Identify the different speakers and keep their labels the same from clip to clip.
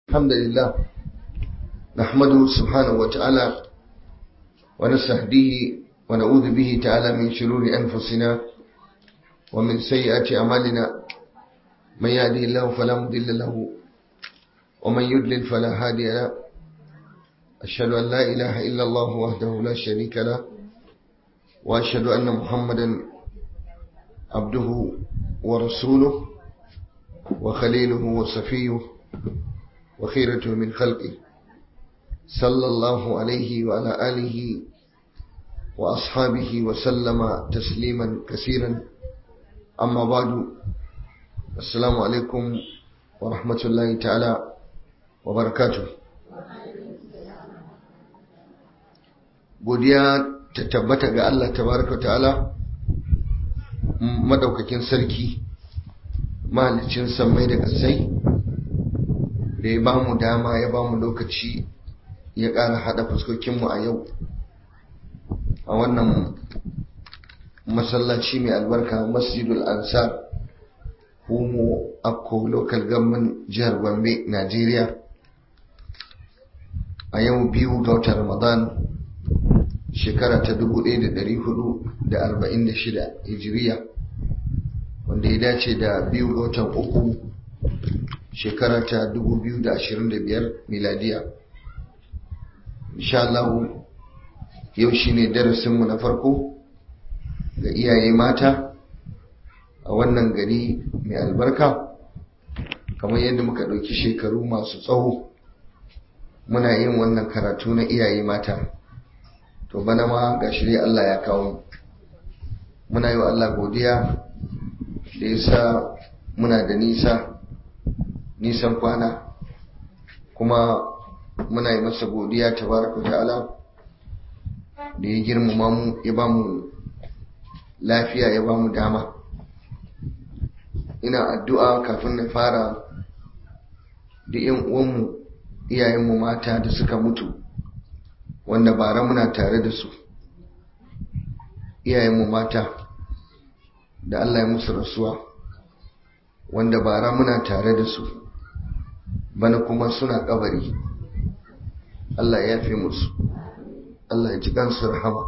Speaker 1: الحمد لله نحمده سبحانه وتعالى ونستهديه ونعوذ به تعالى من شرور أنفسنا ومن سيئات أعمالنا من يهده الله فلا مضل له ومن يضلل فلا هادي له أشهد أن لا إله إلا الله وحده لا شريك له وأشهد أن محمدا عبده ورسوله وخليله وصفيه وخيرته من خلقه صلى الله عليه وعلى آله وأصحابه وسلم تسليما كثيرا أما بعد السلام عليكم ورحمة الله تعالى وبركاته godiya ta tabbata ga Allah tabaraka ta'ala madaukakin sarki mahalicin sammai da kasai da ya ba mu dama ya ba mu lokaci ya ƙara haɗa fuskokinmu a yau a wannan masallaci mai albarka masjidul ansar humo akko local government jihar gombe nigeria a yau biyu ga watan ramadan shekara ta 1446 hijiriya wanda ya dace da biyu ga watan uku shekara ta 2025 miladiya insha Allah yau shine darasinmu na farko ga iyaye mata a wannan gari mai albarka kamar yadda muka ɗauki shekaru masu tsawo muna yin wannan karatu na iyaye mata to bana ma ga shirye Allah ya kawo muna yi wa Allah godiya da ya sa muna da nisa nisan kwana kuma muna yi masa godiya tabaraka ta'ala da ya girmama mu ya ba mu lafiya ya ba mu dama ina addu'a kafin na fara da yan uwanmu iyayenmu mata da suka mutu wanda bara muna tare da su iyayenmu mata da Allah ya musu rasuwa wanda bara muna tare da su bana kuma suna kabari Allah ya fi musu Allah ya ji kansu rahama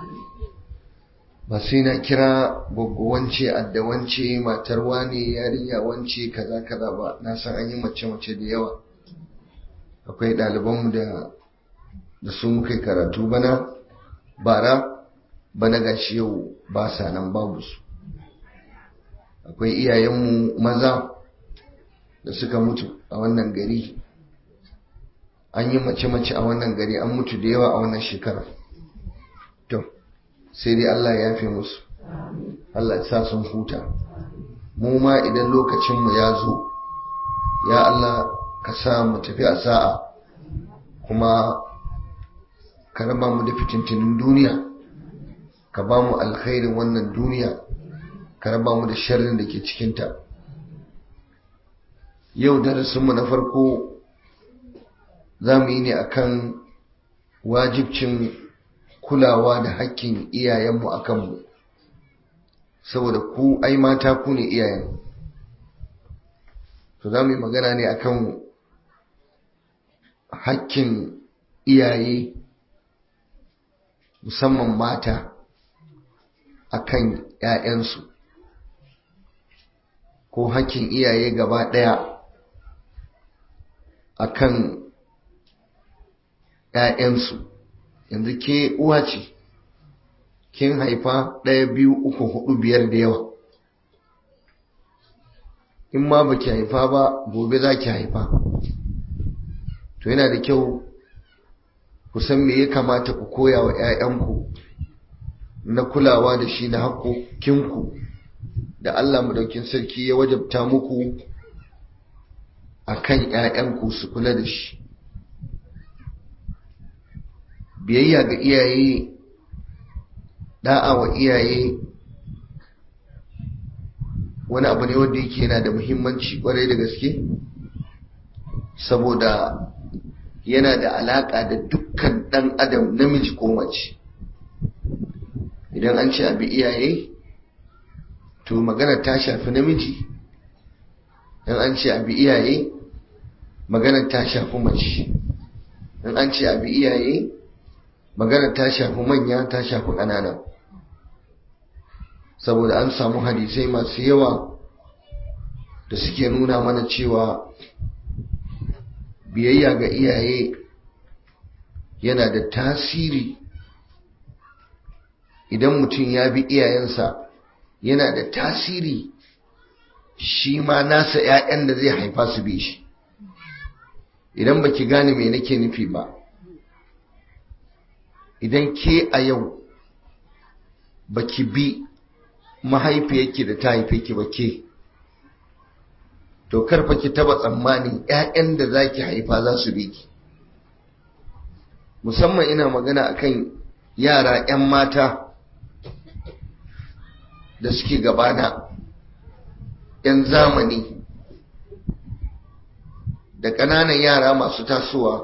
Speaker 1: ba sai na kira wance addawance matar wane yarinya wance kaza kaza ba na san an yi mace mace da yawa akwai ɗalibanmu da da su muka karatu bana bara bana gashi yau ba sa nan babu su akwai iyayenmu maza da suka mutu a wannan gari an yi mace-mace a wannan gari an mutu da yawa a wannan shekara to sai dai Allah ya yafe musu Allah ya sa sun huta mu ma idan lokacinmu ya zo ya Allah ka sa mu tafi a sa'a kuma ka raba mu da fitintinin duniya ka ba mu alkhairin wannan duniya ka raba mu da sharrin da ke cikinta yau darasinmu na farko za mu yi ne akan wajibcin kulawa da hakkin iyayenmu a kanmu saboda ku ai mata ku ne iyayen to za mu yi magana ne akan hakkin iyaye musamman mata akan 'ya'yansu ko hakkin iyaye gaba ɗaya akan ‘ya'yansu yanzu ke uwa ce kin haifa ɗaya biyu uku hudu biyar da yawa in ma ba ki haifa ba gobe za ki haifa to yana da kyau ku san me ya kamata ku koya wa ‘ya'yanku na kulawa da shi na haƙoƙinku da Allah madaukin sarki ya wajabta muku a kan ‘ya'yanku su kula da shi biyayya ga iyaye da'a wa iyaye wani abu ne wanda yake yana da muhimmanci kwarai da gaske saboda yana da alaƙa da dukkan ɗan adam namiji ko mace idan an ce abi iyaye to magana ta shafi namiji in an ce abi iyaye maganar ta shafi mace in an ce abi iyaye maganar ta shafi manya ta shafi ƙanana saboda an samu hadisai masu yawa da suke nuna mana cewa biyayya ga iyaye yana da tasiri idan mutum ya bi iyayensa yana da tasiri shi ma nasa 'ya'yan da zai haifa su bi shi idan baki gane me nake nufi ba idan ke a yau baki bi mahaifiyarki da ta haife ki ba ke to karfa ki taba tsammanin 'ya'yan da zaki haifa za su bi ki musamman ina magana akan yara 'yan mata da suke gabana 'yan zamani da ƙananan yara masu tasowa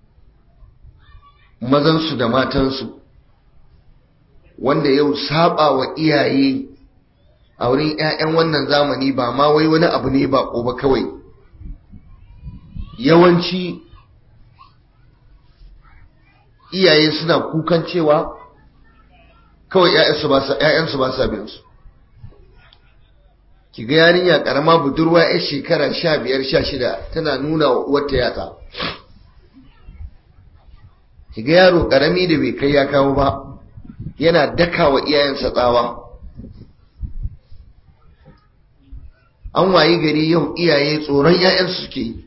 Speaker 1: mazansu da matansu wanda yau saba wa iyaye a wurin 'ya'yan wannan zamani ba ma wai wani abu ne ba ba kawai yawanci iyaye suna kukan cewa kawai 'ya'yansu ba sa bin su ki ga yarinya karama budurwa yar shekara sha biyar sha shida tana nuna wa uwarta yatsa ki ga yaro karami da bai kai ya kawo ba yana daka wa iyayensa tsawa an wayi gari yau iyaye tsoron 'ya'yansu suke yi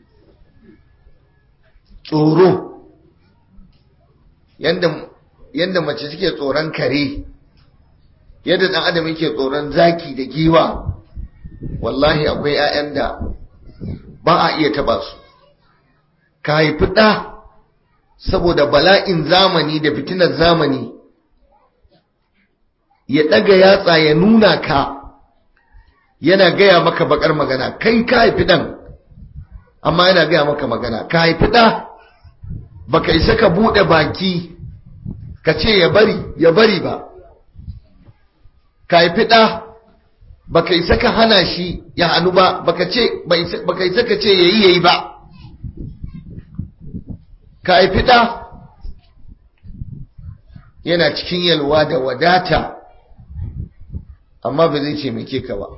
Speaker 1: tsoro yadda mace suke tsoron kare yadda ɗan adam yake tsoron zaki da giwa wallahi akwai 'ya'yan da ba a iya taba su ka haifi ɗa saboda bala'in zamani da fitinar zamani ya ɗaga yatsa ya nuna ka yana gaya maka bakar magana kai ka haifi ɗan amma yana gaya maka magana ka haifi ɗa baka isa ka buɗe baki ka ce ya bari ya bari ba ka haifi ɗa baka isa ka hana shi ya hannu ba baka ce baka isa ka ce yayi yayi ba ka haifi ɗa yana cikin yalwa da wadata amma ba zai ce ka ba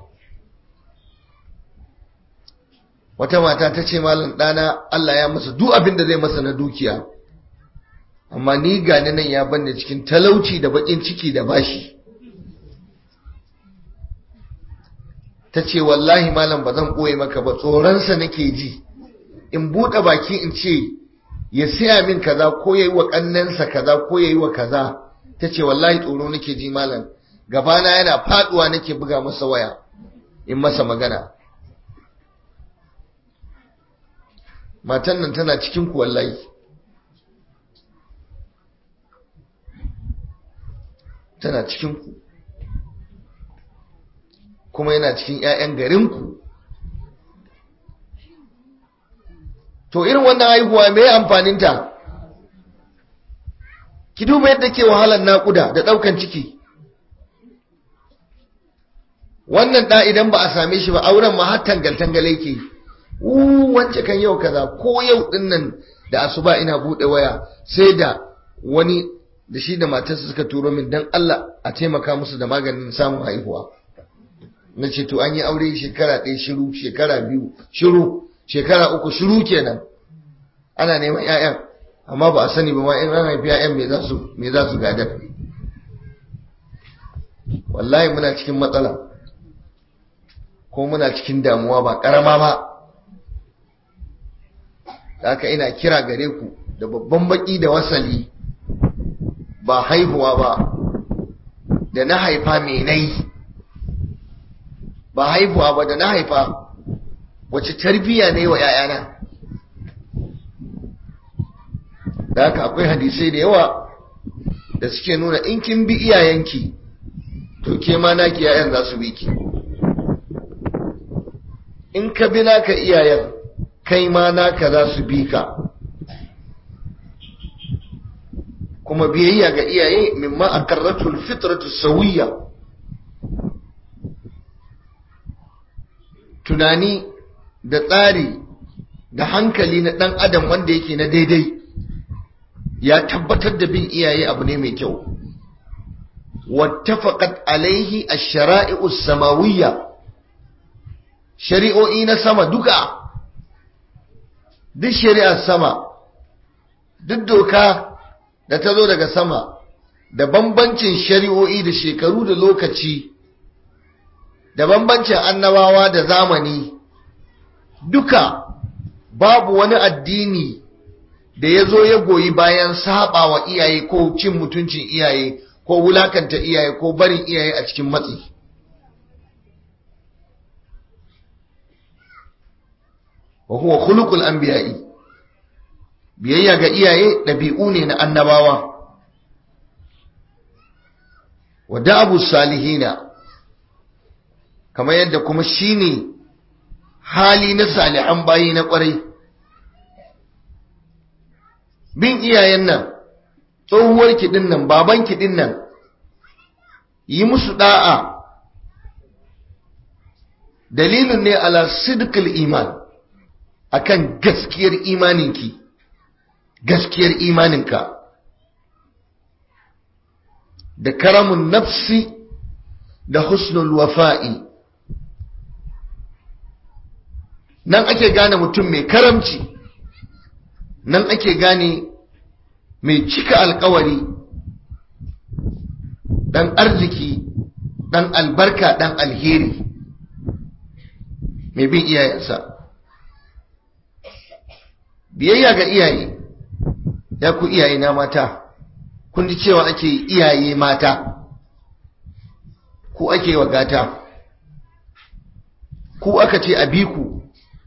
Speaker 1: wata mata ta ce malam ɗana Allah ya masa duk abin da zai masa na dukiya amma ni gani nan ya banne cikin talauci da baƙin ciki da bashi ta ce wallahi malam ba zan ɓoye maka ba tsoronsa nake ji in buɗe baki in ce ya siya min kaza ko ya yi wa ƙannensa kaza ko ya yi wa kaza ta ce wallahi tsoro nake ji malam gabana yana faɗuwa nake buga masa waya in masa magana matan nan tana cikin ku wallahi tana cikin ku kuma yana cikin 'ya'yan garinku to irin wannan haihuwa mai amfaninta ki duba yadda ke wahalar naƙuda da ɗaukan ciki wannan ɗa idan ba a same shi ba auren ma har tangal-tangal yake wance kan yau kaza ko yau ɗin nan da asuba ina buɗe waya sai da wani da shi da matarsa suka turo min don Allah a taimaka musu da maganin samun haihuwa na ce to an yi aure shekara ɗaya shiru shekara biyu shiru shekara uku shiru kenan ana neman 'ya'yan amma ba a sani ba ma in an haifi 'ya'yan me za su me za su gadar wallahi muna cikin matsala ko muna cikin damuwa ba karama ba haka ina kira gare ku da babban baki da wasali ba haihuwa ba da na haifa menai ba haihuwa ba da na haifa wace tarbiyya ne wa ‘ya'yana da haka akwai hadisai da yawa da suke nuna in kin bi iyayenki to ke ma naki ‘ya'yan za su bi ki in ka bi naka iyayen kai ma naka za su bi ka kuma biyayya ga iyaye mimma a karratul fitratu sawiyya tunani da tsari da hankali na ɗan adam wanda yake na daidai ya tabbatar da bin iyaye abu ne mai kyau wattafaqat alaihi ash-shara'i'u samawiyya shari'o'i na sama duka duk shari'ar sama duk doka da ta zo daga sama da bambancin shari'o'i da shekaru da lokaci da bambancin annabawa da zamani duka babu wani addini da ya zo ya goyi bayan saba wa iyaye ko cin mutuncin iyaye ko wulakanta iyaye ko barin iyaye a cikin matsi wa huwa khuluqul anbiya'i biyayya ga iyaye dabi'u ne na annabawa wa da'abu salihina kamar yadda kuma shine hali na salihan bayi na kwarai bin iyayen nan tsohuwar kiɗin nan baban kiɗin nan yi musu da'a dalilin ne ala sidqil iman akan gaskiyar imaninki gaskiyar imaninka da karamun nafsi da husnul wafa'i nan ake gane mutum mai karamci nan ake gane mai cika alkawari dan arziki dan albarka dan alheri mai bin iyayensa biyayya ga iyaye ya ku iyaye na mata kun ji cewa ake iyaye mata ku ake wa gata ku aka ce a biku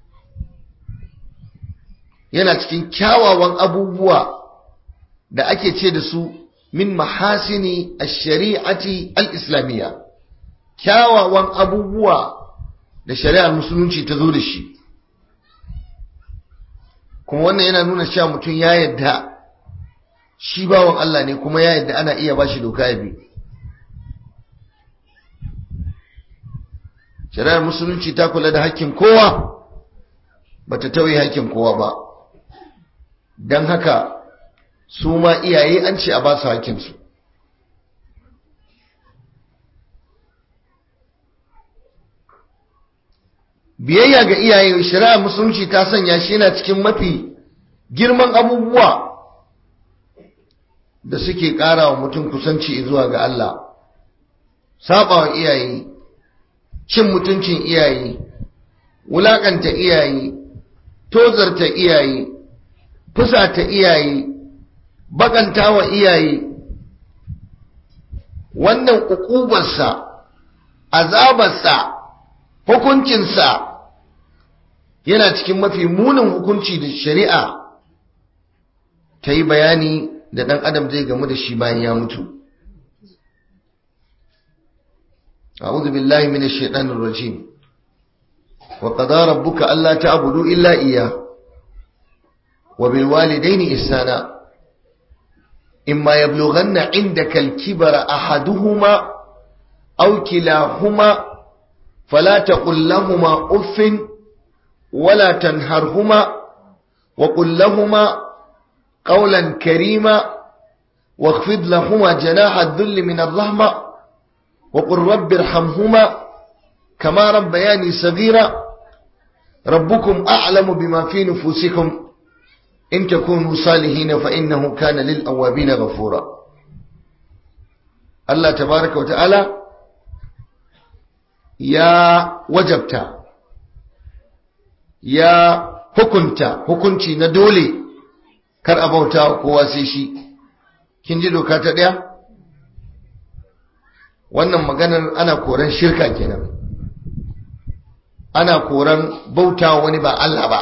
Speaker 1: yana cikin kyawawan abubuwa da ake ce da su min mahasini ash-shari'ati al-islamiyya kyawawan abubuwa da shari'ar musulunci ta zo da shi kuma wannan yana nuna cewa mutum ya yadda shi bawan Allah ne kuma ya yadda ana iya bashi doka ya bi shari'ar musulunci ta kula da hakkin kowa bata tauye hakkin kowa ba don haka su ma iyaye an ce a ba su hakkinsu biyayya ga iyaye shari'ar musulunci ta sanya shi yana cikin mafi girman abubuwa da suke ƙara wa mutum kusanci zuwa ga Allah saba wa iyaye cin mutuncin iyaye wulaƙanta iyaye tozarta iyaye fusata iyaye bakanta wa iyaye wannan ukubarsa azabarsa hukuncinsa yana cikin mafi munin hukunci da shari'a ta yi bayani da ɗan adam zai gamu da shi bayan ya mutu أعوذ بالله من الشيطان الرجيم وقضى ربك ألا تعبدوا إلا إياه وبالوالدين إحسانا إما يبلغن عندك الكبر أحدهما أو كلاهما فلا تقل لهما أف ولا تنهرهما وقل لهما قولا كريما واخفض لهما جناح الذل من الرحمة وقل رب ارحمهما كما ربياني صغيرا ربكم أعلم بما في نفوسكم إن تكونوا صالحين فإنه كان للأوابين غفورا الله تبارك وتعالى يا وجبتا يا hukunta hukunci na dole kar a bauta kowa sai shi kin ji doka ta ɗaya wannan maganar ana koran shirka kenan ana koran bauta wani ba Allah ba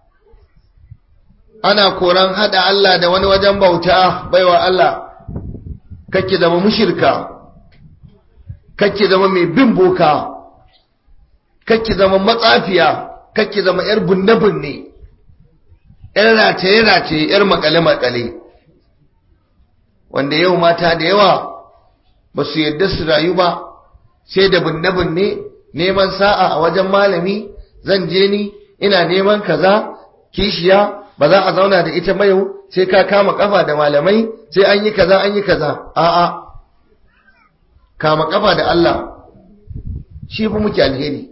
Speaker 1: ana koran hada Allah da wani wajen bauta baiwa Allah kake zama mushirka kake zama mai bin boka kake zama matsafiya kake zama yar bunne-bunne yar rataye-rataye yar makale-makale wanda yau mata da yawa ba su yadda su rayu ba sai da binne-binne neman sa'a a wajen malami zan je ni ina neman kaza kishiya ba za a zauna da ita mayo sai ka kama kafa da malamai sai an yi kaza an yi kaza a'a kama kafa da Allah shi fi muke alheri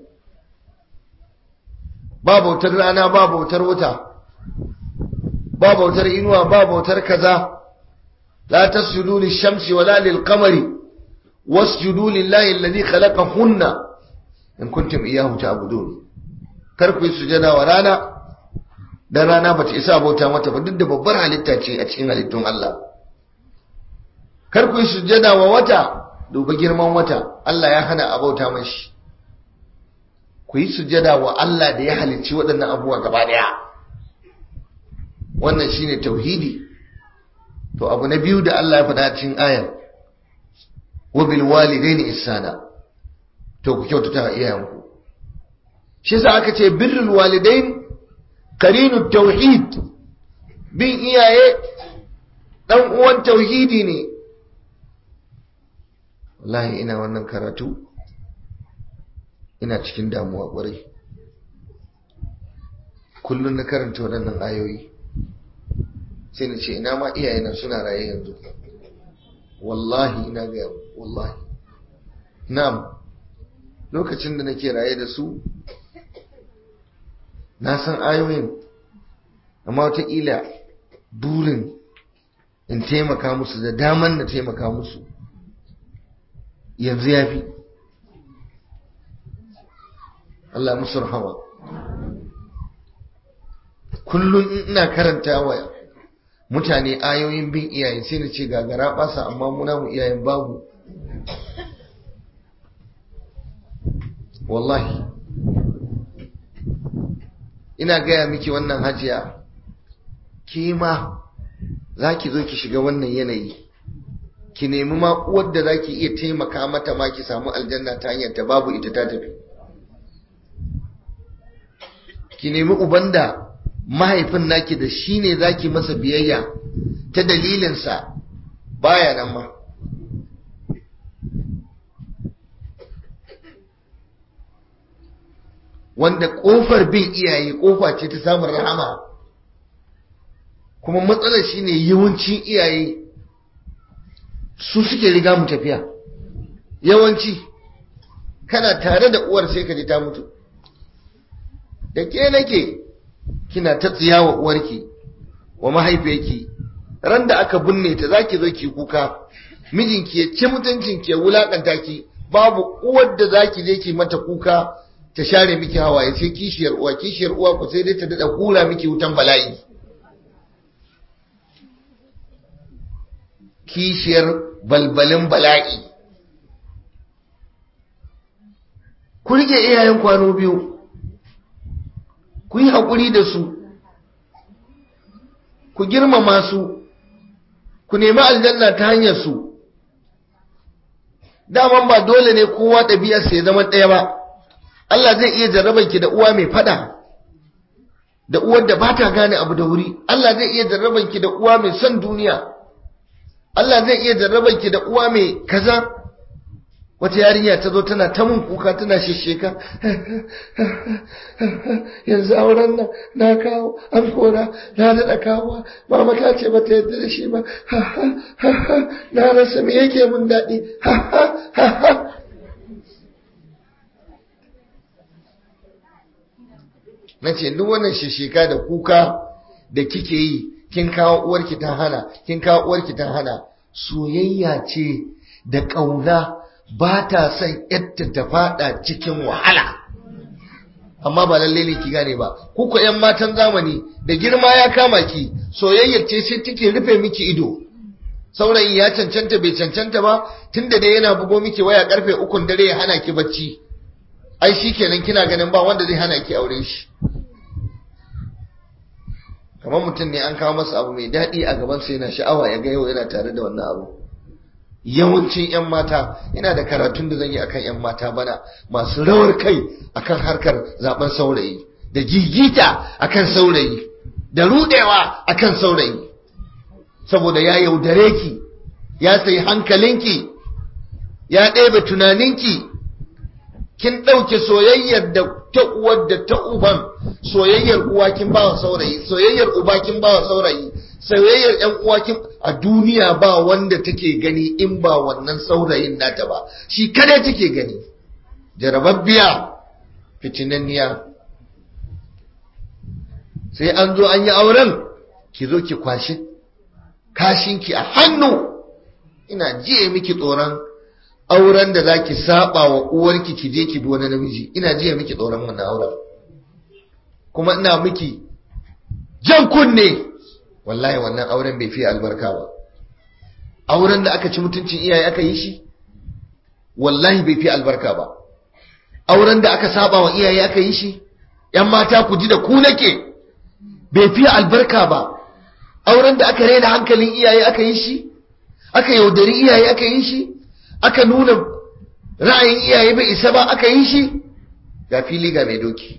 Speaker 1: ba bautar rana ba bautar wuta ba bautar inuwa ba bautar kaza la tasjudu lish-shamsi wala lil-qamari wasjudu lillahi alladhi khalaqahunna in kuntum iyyahu ta'budun kar ku yi sujada wa rana dan rana bata isa bauta mata ba duk da babbar halitta ce a cikin halittun Allah kar ku yi sujada wa wata duba girman wata Allah ya hana a bauta mashi ku yi sujada wa Allah da ya halicci waɗannan abubuwa gaba daya wannan shine tauhidi to abu na biyu da Allah ya faɗa cikin ayar wa bil walidaini ihsana to ku kyautata iyayenku shi yasa aka ce birrul walidain qarinu tauhid bin iyaye dan uwan tauhidi ne wallahi ina wannan karatu ina cikin damuwa kwarai kullum na karanta waɗannan ayoyi sai na ce ina ma iyayena suna raye yanzu wallahi ina ga wallahi na'am lokacin da nake raye da su na san ayoyin amma wataƙila burin in taimaka musu da daman na taimaka musu yanzu ya fi Allah musu rahama kullum ina karanta wa mutane ayoyin bin iyaye sai na ce gagara basa amma muna mu iyayen babu wallahi ina gaya miki wannan hajiya ke ma za ki zo ki shiga wannan yanayi ki nemi ma uwar da za ki iya taimaka mata ma ki samu aljanna ta hanyar ta babu ita ta tafi ki nemi uban da mahaifin naki da shi ne za ki masa biyayya ta dalilinsa baya nan ma wanda ƙofar bin iyaye ƙofa ce ta samun rahama kuma matsalar shine yawancin iyaye su suke riga mu tafiya yawanci kana tare da uwar sai ka ji ta mutu da ke nake kina ta tsiya wa uwarki wa mahaifiyarki ran da aka binne ta zaki zo ki kuka mijinki ya ci mutuncinki ya wulakanta ki babu uwar da zaki je ki mata kuka ta share miki hawaye sai kishiyar uwa kishiyar uwa ku sai dai ta dada hura miki wutan bala'i kishiyar balbalin bala'i ku rike iyayen kwano biyu ku yi haƙuri da su ku girmama su ku nemi aljanna ta hanyar su daman ba dole ne kowa ɗabi'arsa ya zama ɗaya ba Allah zai iya jarrabar ki da uwa mai fada da uwar da ba ta gane abu da wuri Allah zai iya jarrabar ki da uwa mai son duniya Allah zai iya jarrabar ki da uwa mai kaza wata yarinya ta zo tana ta mun kuka tana shisheka yanzu auren nan na kawo an kora na daɗa kawo mama ta ce ba ta yadda da shi ba na rasa me yake mun daɗi na ce duk wannan shisheka da kuka da kike yi kin kawo uwarki ta hana kin kawo uwarki ta hana soyayya ce da ƙauna ba ta son yadda ta fada cikin wahala amma ba lalle ne ki gane ba kuka yan matan zamani da girma ya kama ki soyayyar ce sai take rufe miki ido saurayi ya cancanta bai cancanta ba tunda dai yana bugo miki waya karfe ukun dare ya hana ki bacci ai shikenan kina ganin ba wanda zai hana ki aure shi kamar mutum ne an kawo masa abu mai daɗi a gabansa yana sha'awa ya ga yau yana tare da wannan abu yawancin 'yan mata ina da karatun da zan yi akan 'yan mata bana masu rawar kai akan harkar zaben saurayi da gigita akan saurayi da rudewa akan saurayi saboda ya yaudare ki ya sayi hankalinki ya ɗebe tunaninki kin ɗauke soyayyar da ta uwar da ta uban soyayyar uwa kin bawa saurayi soyayyar uba kin bawa saurayi soyayyar ƴan uwa kin a duniya ba wanda take gani in ba wannan saurayin nata ba shi kada take gani jarababbiya fitinanniya sai an zo an yi auren ki zo ki kwashi kashinki a hannu ina jiye miki tsoron auren da zaki saba wa uwarki ki je ki bi wani namiji ina jiye miki tsoron wannan auren kuma ina miki jan kunne wallahi wannan auren bai fi albarka ba auren da aka ci mutuncin iyaye aka yi shi wallahi bai fi albarka ba auren da aka saba wa iyaye aka yi shi yan mata ku ji da ku nake bai fi albarka ba auren da aka raina hankalin iyaye aka yi shi aka yaudari iyaye aka yi shi aka nuna ra'ayin iyaye bai isa ba aka yi shi ga fili ga mai doki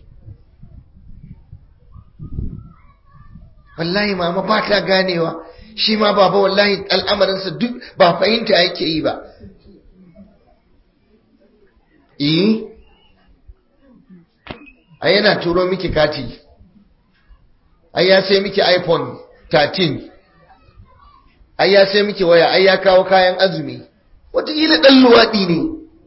Speaker 1: wallahi mama ba ta ganewa shi ma baba wallahi al'amarinsa duk ba fahimta yake yi ba eh ai yana turo miki kati ai ya sai miki iphone 13 ai ya sai miki waya ai ya kawo kayan azumi wataƙila ɗan luwaɗi ne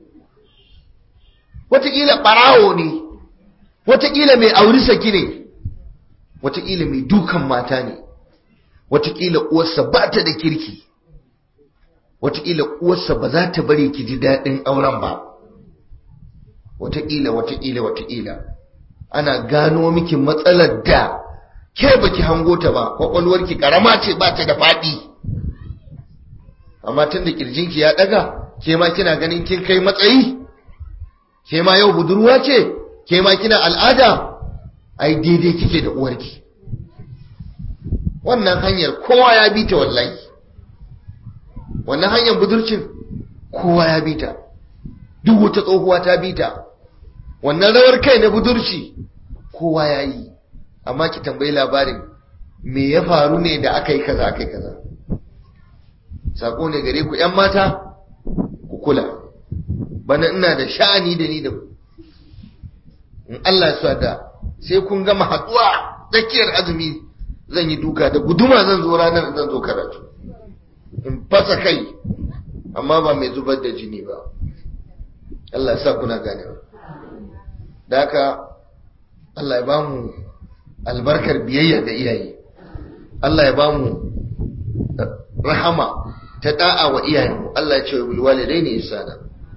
Speaker 1: wataƙila ɓarawo ne wataƙila mai auri saki ne wataƙila mai dukan mata ne wataƙila uwarsa ba ta da kirki wataƙila uwarsa ba za ta bari ki ji daɗin auren ba wataƙila wataƙila wataƙila ana gano miki matsalar da ke baki hango ta ba kwakwalwarki ƙarama ce ba ta da faɗi amma tun da ƙirjinki ya ɗaga ke ma kina ganin kin kai matsayi ke ma yau budurwa ce ke ma kina al'ada ai daidai kike da uwarki wannan hanyar kowa ya bi ta wallahi wannan hanyar budurcin kowa ya bi ta duk wata tsohuwa ta bi ta wannan rawar kai na budurci kowa ya yi amma ki tambayi labarin me ya faru ne da aka yi kaza aka yi kaza sako ne gare ku ‘yan mata ku kula bana ina da sha'ani da ni da ku in Allah ya da sai kun gama haɗuwa tsakiyar azumi zan yi duka da guduma zan zo ranar zan zo karatu in fasa kai amma ba mai zubar da jini ba Allah ya sa kuna gane da haka Allah ya bamu albarkar biyayya da iyaye Allah ya bamu rahama ta da'a wa iyayenmu Allah ya ce wa bil walidaini ihsana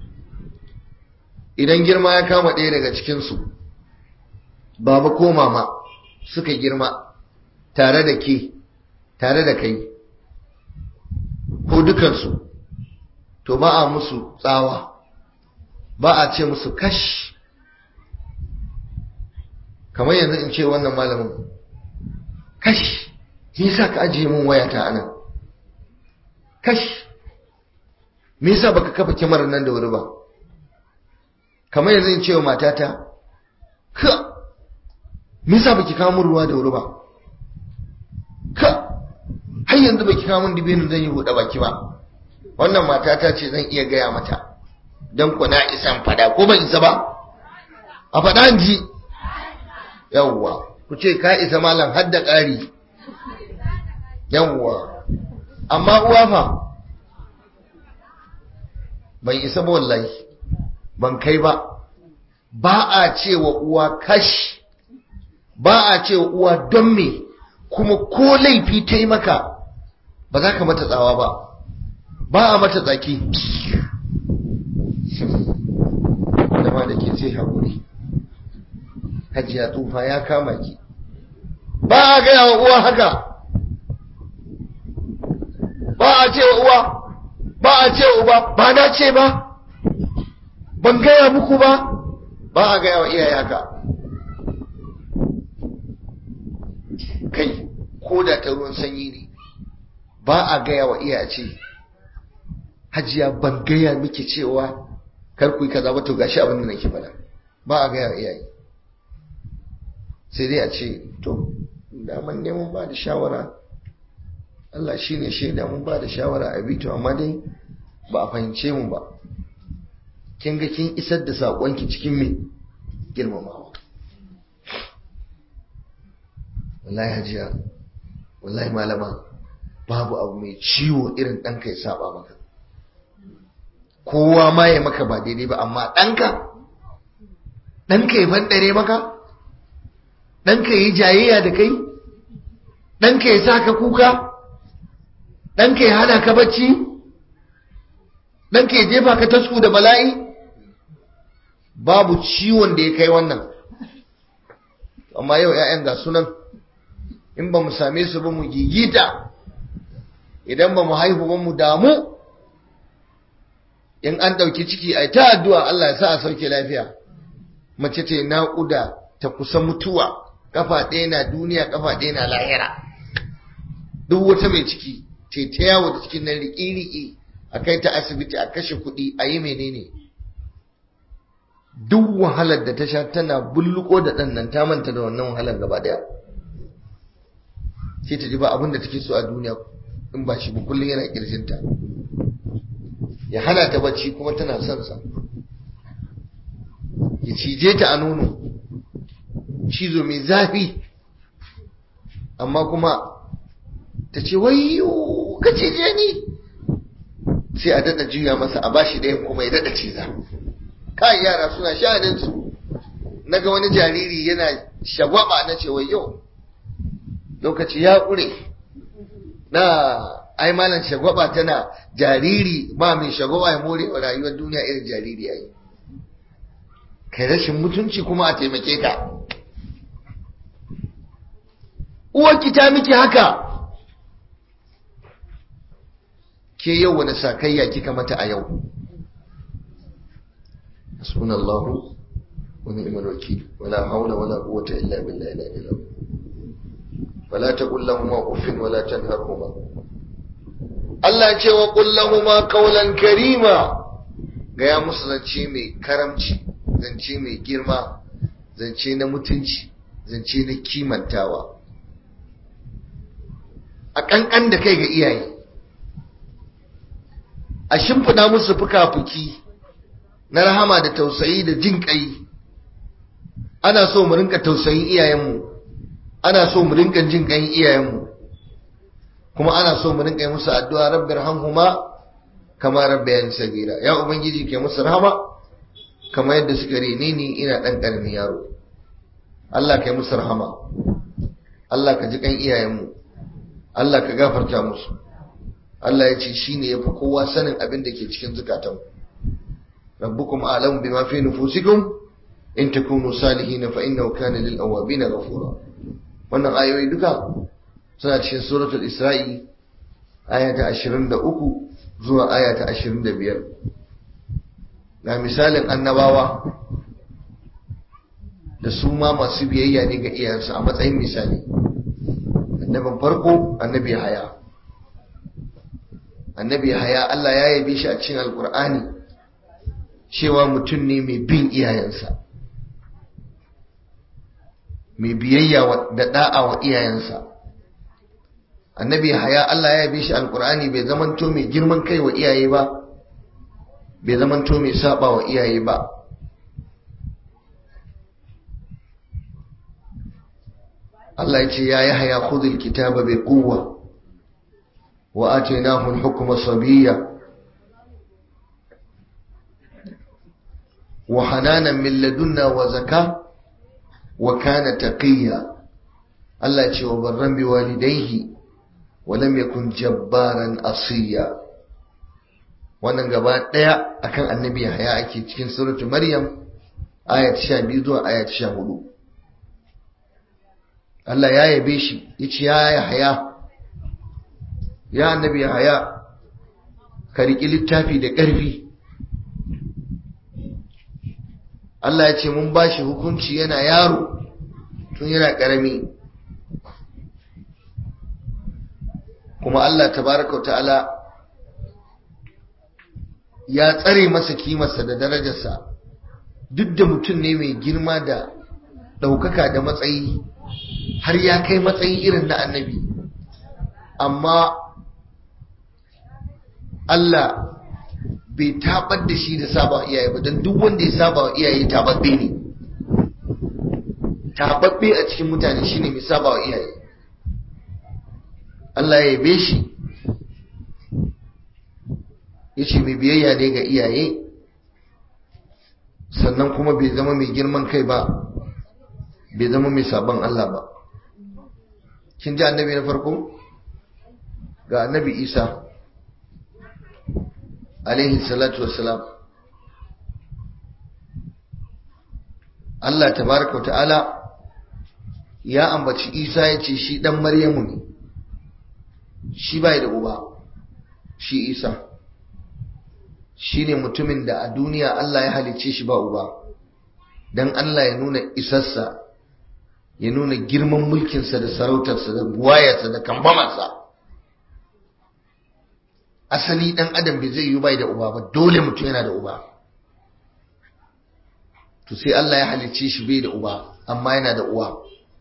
Speaker 1: idan girma ya kama ɗaya daga cikin su baba ko mama suka girma tare da ke tare da kai ko dukansu to ba a musu tsawa ba a ce musu kash kamar yanzu in ce wannan malamin kash me yasa ka ajiye min wayata anan kash me yasa baka kafa kyamarar nan da wuri ba kamar yanzu in ce wa matata ka me yasa baki kawo min ruwa da wuri ba ka har yanzu baki kawo min dibinin zan yi buɗe baki ba wannan matata ce zan iya gaya mata don ku na isan fada ko ban isa ba a faɗa ji yawwa ku ce ka isa malam har da ƙari yawwa amma uwa fa ban isa ba wallahi ban kai ba ba a cewa uwa kash ba a cewa uwa don me kuma ko laifi ta yi maka ba za ka mata tsawa ba ba a mata tsaki dama da ke sai haƙuri hajiya tsufa ya kama ki ba a gaya wa uwa haka ba a ce wa uwa ba a ce wa uba ba na ce ba ban gaya muku ba ba a gaya wa iyaye haka kai ko da ta ruwan sanyi ne ba a gaya wa iyaye ce hajiya ban gaya miki cewa kar ku yi kaza ba to gashi abin da nake faɗa ba a gaya wa iyaye sai dai a ce to daman neman ba da shawara Allah shi ne shaida mun ba da shawara a bito amma dai ba a fahimce mu ba kin ga kin isar da saƙonki cikin me girmamawa wallahi hajiya wallahi malama babu abu mai ciwo irin ɗanka ya saba maka kowa ma ya maka ba daidai ba amma ɗanka ɗanka ya bandare maka ɗanka ya yi jayayya da kai ɗanka ya sa ka kuka ɗanka ya hana ka bacci ɗanka ya jefa ka tasku da bala'i babu ciwon da ya kai wannan amma yau 'ya'yan ga sunan in ba mu same su ba mu gigita idan ba mu haihu ba mu damu in an ɗauki ciki a ta addu'a Allah ya sa a sauke lafiya mace ce naƙuda ta kusa mutuwa kafa ɗaya na duniya kafa ɗaya na lahira duk wata mai ciki ce ta yawo da cikin nan riƙi-riƙi a kai ta asibiti a kashe kuɗi a yi menene duk wahalar da ta sha tana bulluko da ɗan nan ta manta da wannan wahalar gaba ɗaya sai ta ji ba abin da take so a duniya in ba shi ba kullum yana kirjinta ya hana ta bacci kuma tana son sa ya cije ta a nono cizo mai zafi amma kuma ta ce wayo ka cije ni sai a daɗa juya masa a bashi ɗayan kuma ya daɗa ciza kai yara suna sha'aninsu na ga wani jariri yana shagwaba na ce wayo lokaci ya ƙure na ai malam shagwaba tana jariri ba mai shagwaba ya more wa rayuwar duniya irin jariri yayi kai rashin mutunci kuma a taimake ka uwarki ta miki haka ke yau wani sakayya kika mata a yau hasbunallahu wa ni'mal wakil wala hawla wala quwwata illa billahi al-aliyyil فلا تقل لهما اف ولا تنهرهما Allah ce wa kullahuma qawlan karima gaya musu zance mai karamci zance mai girma zance na mutunci zance na kimantawa a kankan da kai ga iyaye a shimfiɗa musu fuka-fuki na rahama da tausayi da jin ƙai ana so mu rinka tausayin iyayenmu ana so mu rinka jin ƙan iyayenmu kuma ana so mu rinka yi musu addu'a rabbir hamhuma kama rabbayan sagira ya ubangiji ke musu rahama kama yadda suka rene ni ina dan karamin yaro Allah ka yi musu rahama Allah ka ji kan iyayenmu Allah ka gafarta musu Allah ya ce shine yafi kowa sanin abin da ke cikin zukatan rabbukum a'lamu bima fi nufusikum in takunu salihin fa innahu kana lil awabin ghafura wannan ayoyi duka suna cikin suratul isra'i aya ta 23 zuwa aya ta 25 ga misalin annabawa da su ma masu biyayya ne ga iyayensu a matsayin misali annabin farko annabi haya annabi haya Allah ya yabe shi a cikin alkur'ani cewa mutum ne mai bin iyayensa mai biyayya da da'a wa iyayensa annabi haya Allah ya yabe shi alkur'ani bai zamanto mai girman kai wa iyaye ba bai zamanto mai saba wa iyaye ba Allah ya ce ya yi haya khudhul kitaba bi quwwa wa atainahu al-hukma sabiyya wa hananan min ladunna wa zaka wa kana taqiyya Allah ya ce wa barran bi walidayhi wa lam yakun jabbaran asiya wannan gaba daya akan annabi haya ake cikin suratul maryam ayat 12 zuwa ayat 14 Allah ya yabe shi yace ya haya ya annabi haya ka riki littafi da ƙarfi Allah ya ce mun bashi hukunci yana yaro tun yana ƙarami kuma Allah tabaraka ta'ala ya tsare masa kimarsa da darajarsa duk da mutum ne mai girma da ɗaukaka da matsayi har ya kai matsayi irin na annabi amma Allah bai tabar da shi da saba iyaye ba don duk wanda ya saba wa iyaye tababbe ne tababbe a cikin mutane shine mai saba wa iyaye Allah ya yabe shi ya ce mai biyayya ne ga iyaye sannan kuma bai zama mai girman kai ba bai zama mai sabon Allah ba kin ji annabi na farko ga annabi isa alaihi salatu wassalam Allah tabaraka ta'ala ya ambaci isa ya ce shi dan maryamu ne shi bai da uba shi isa shi ne mutumin da a duniya Allah ya halicce shi ba uba don Allah ya nuna isarsa ya nuna girman mulkinsa da sarautarsa da buwayarsa da kambamarsa asali dan adam bai zai yi bai da uba ba dole mutum yana da uba to sai Allah ya halicce shi bai da uba amma yana da uwa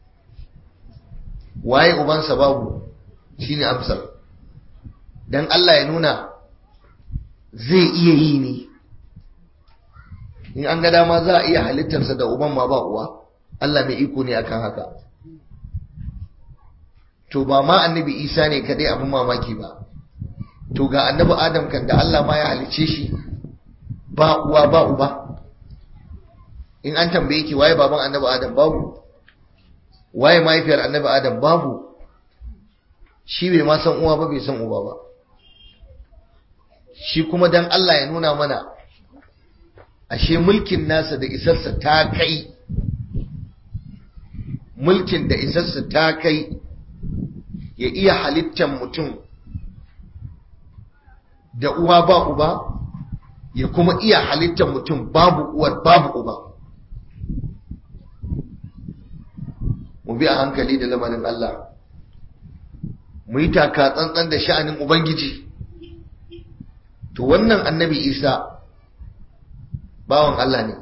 Speaker 1: waye ubansa babu shine amsar dan Allah ya nuna zai iya yi ne in an ga dama za a iya halittarsa da uban ma ba uwa Allah mai iko ne akan haka to ba ma annabi Isa ne kadai abin mamaki ba to ga annabi Adam kan da Allah ma ya halicce shi ba uwa ba uba in an tambaye ki waye baban annabi Adam babu waye mahaifiyar annabi Adam babu shi bai ma san uwa ba bai san uba ba shi kuma dan Allah ya nuna mana ashe mulkin nasa da isarsa ta kai mulkin da isarsa ta kai ya iya halittar mutum da uwa ba uba ya kuma iya halittar mutum babu uwar babu uba mu bi a hankali da lamarin Allah mu yi taka tsantsan da sha'anin Ubangiji to wannan annabi Isa bawan Allah ne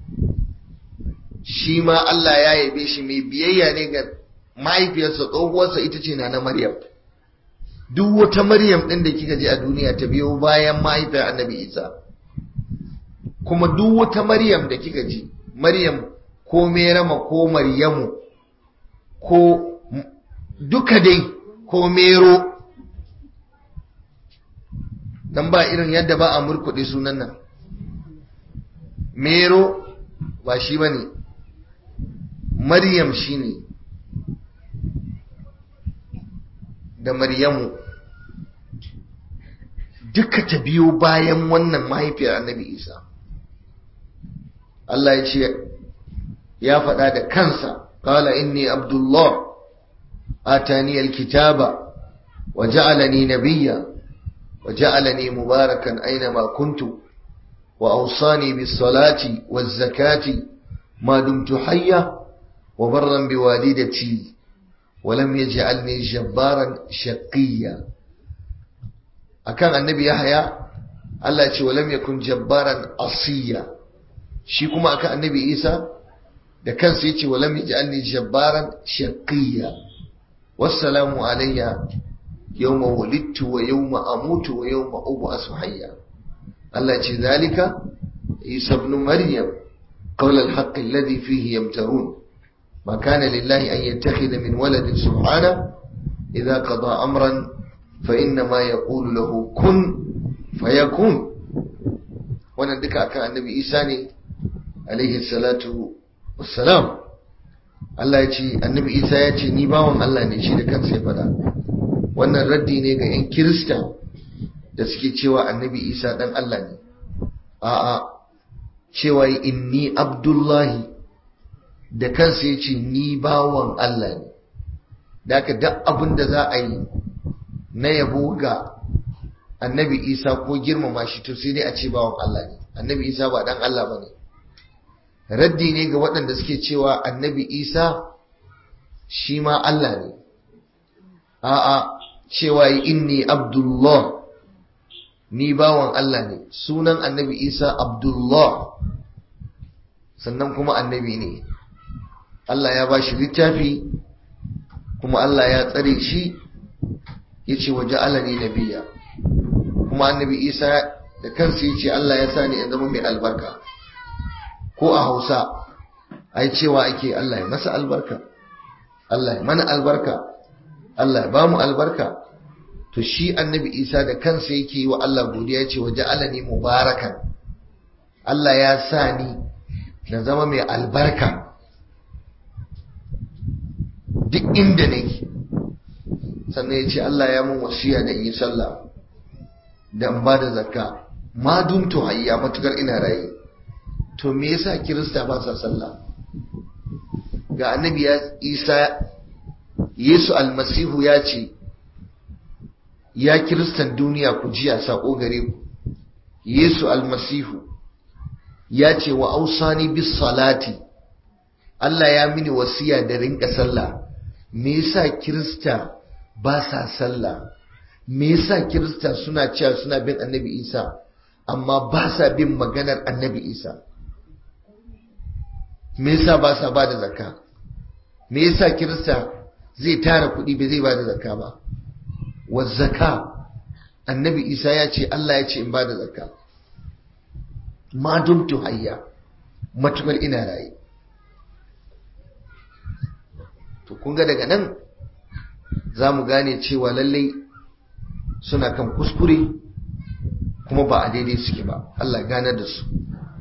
Speaker 1: shi ma Allah ya yabe shi mai biyayya ne ga mahaifiyarsa tsohuwarsa ita ce na Maryam duk wata Maryam ɗin da kika ji a duniya ta biyo bayan mahaifiyar annabi Isa kuma duk wata Maryam da kika ji Maryam ko Merama ko Maryamu ko duka dai ko Mero dan ba irin yadda ba a murkuɗe sunan nan Mero ba shi ba ne Maryam shi ne da Maryamu duka ta biyo bayan wannan mahaifiyar annabi Isa Allah ya ce ya faɗa da kansa قال إني عبد الله آتاني الكتاب وجعلني نبيا وجعلني مباركا أينما كنت وأوصاني بالصلاة والزكاة ما دمت حيا وبرا بوالدتي ولم يجعلني جبارا شقيا أكان النبي يحيى الله يقول ولم يكن جبارا عصيا شيكما أكان النبي إيسى da kansa yace walam yaj'alni jabbaran shaqiyya wassalamu alayya yawma wulidtu wa yawma amutu wa yawma ub'asu hayya Allah ce zalika Isa ibn Maryam qawl al-haqq alladhi fihi yamtarun ma kana lillahi an yattakhidha min waladin subhana idha qada amran fa inna ma yaqulu lahu kun fayakun wannan duka akan annabi Isa ne alaihi salatu wassalam Allah ya ce annabi Isa ya ce ni bawan Allah ne shi da kansa ya faɗa wannan raddi ne ga 'yan kirista da suke cewa annabi Isa ɗan Allah ne a'a cewa inni abdullahi da kansa ya ce ni bawan Allah ne da aka duk abin da za a yi na yabo ga annabi Isa ko girmama shi to sai dai a ce bawan Allah ne annabi Isa ba ɗan Allah ba ne raddi ne ga waɗanda suke cewa annabi isa shi ma Allah ne a'a cewa inni abdullah ni bawan Allah ne sunan annabi isa abdullah sannan kuma annabi ne Allah ya ba shi littafi kuma Allah ya tsare shi ya ce waje alani nabiya kuma annabi isa da kansa ya ce Allah ya sa ni in zama mai albarka ko a hausa ai cewa ake Allah ya masa albarka Allah ya mana albarka Allah ya bamu albarka to shi annabi isa da kansa yake yi wa Allah godiya ce waje alani mubarakan Allah ya sa ni na zama mai albarka duk inda nake sannan ya ce Allah ya mun wasiya da in yi sallah da in ba da zakka ma dumtu hayya matukar ina raye to me yasa kirista ba sa sallah ga annabi ya isa yesu almasihu ya ce ya kiristan duniya ku jiya sako gare ku yesu almasihu ya ce wa ausani bis salati Allah ya mini wasiya da rinka sallah me yasa kirista ba sa sallah me yasa kirista suna cewa suna bin annabi isa amma ba sa bin maganar annabi isa me yasa ba sa ba da zakka me yasa kirista zai tara kuɗi ba zai ba da zakka ba wa zakka annabi isa ya ce Allah ya ce in ba da zakka ma dumtu hayya matukar ina raye to kun ga daga nan za mu gane cewa lallai suna kan kuskure kuma ba a daidai suke ba Allah gane da su